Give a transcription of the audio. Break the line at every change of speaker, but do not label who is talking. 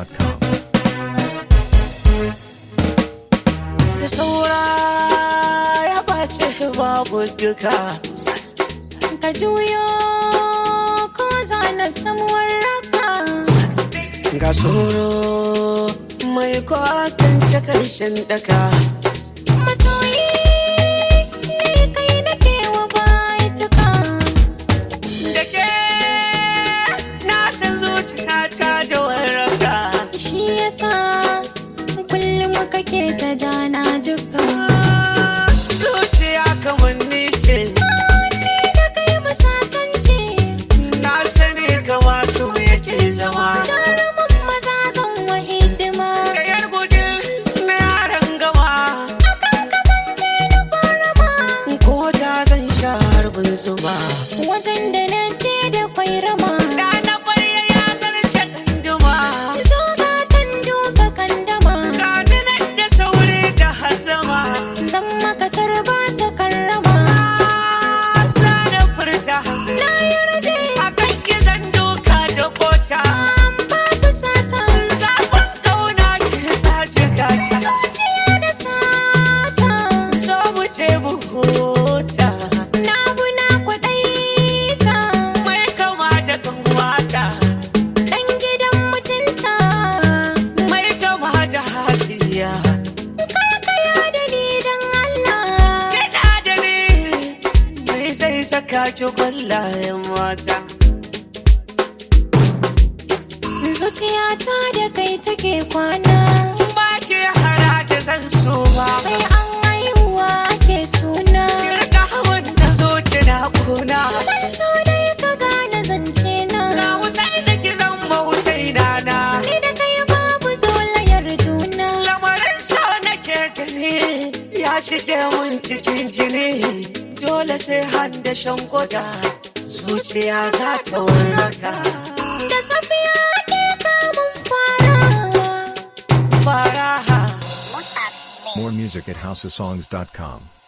housesongs.com.
da saura ya bace babu duka
ka juyo ko zana samuwar raka
ga tsoro mai kwatance karshen daka
masoyi ne kai nake wa baituka
da ke na san zuciyata da warraka
shi yasa kullum kake ta jana jika
zuciya kamar ni ce
ni da kai masasance
na sani kama su yake zama
jarumin maza zan wa hidima
da yar gudu na yaran gama
akan kasance da kwarama
ko ta zan sha harbin zuma
wajen da na je da kwairama
da na kwarya ya zarce ɗanduma
zo gatan duka kandama
gani nan da sauri da hazama
zan maka tarba ta karrama
sa da furta
na yarje
a kan gizon doka da kota
an babu sata
zafin kauna ke sace gata
zuciya da sata
so mu ce mu huta
na buna kwaɗaita
mai kama da kanwata
ɗan gidan mutunta
mai kama da hasiya
karkaya da ni don Allah
kina da ni mai zai saka ki kwallayen mata
zuciyata da kai take kwana
ba ke hara da zan so ba
sai an haihuwa ake suna
kirka hawan da zo na kuna
san so dai ka gane zance na
ga wasai da ki zan bautai na
ni da kai babu zolayar juna
lamarin so nake gani ya shige mun cikin jini dole sai handa shan koda zuciya za ta warraka
da safiya ke kamun fara
faraha
More music at housesongs.com.